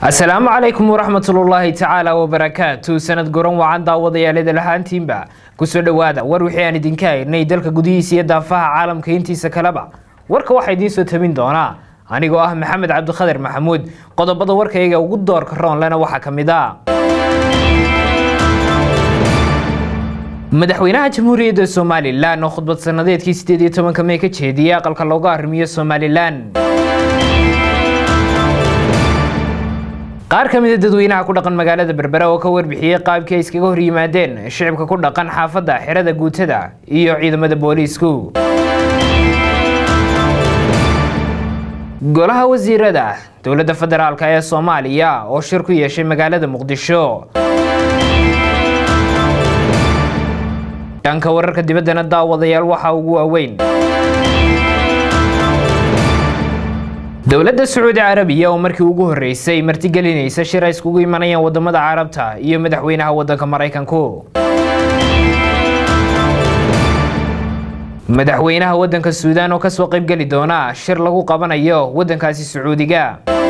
asalaamu calaykum waraxmatullaahi tacaala wabarakaatu sanad goran wacan daawadayaalada lahaantiinba kusoo dhowaada war wixii aan idinka haynay dalka gudihiisa iyo daafaha caalamka intiisa kaleba warka waxaa idiin soo tabin doonaa anigoo ah maxamed cabdikhadir maxamuud qodobada warkayga ugu doorka roonlena waxaa ka mid a madaxweynaha jamhuuriyadda somalilan oo khudbad sanadeedkii sideed iyo tobanka mey ka jeediyay aqalka looga arrimiyo somalilan qaar ka mida dadweynaha ku dhaqan magaalada berbera oo ka warbixiyey qaabkii ay iskaga hor yimaadeen shicibka ku dhaqan xaafadda xerada guutada iyo ciidamada booliisku golaha wasiirada dowladda federaalk ee soomaaliya oo shir ku yeeshay magaalada muqdisho dhanka wararka dibaddana daawadayaal waxaa ugu waaweyn dowladda sacuudi carabiya oo markii ugu horreysay martigelinaysa shir ay iskugu imanayaan wadamada carabta iyo madaxweynaha waddanka maraykanku madaxweynaha waddanka suudaan oo kasoo qaybgeli doona shir lagu qabanayo waddankaasi sacuudiga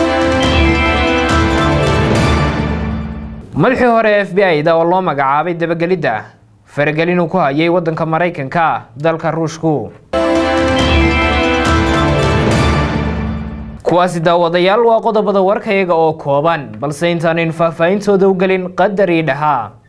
madaxii hore f b i da oo loo magacaabay dabagelidda faragelin uu ku hayay waddanka maraykanka dalka ruushku kuwaasi daawadayaal waa qodobada warkayaga oo kooban balse intaanaynu faahfaahintooda u gelin qadar ii dhahaa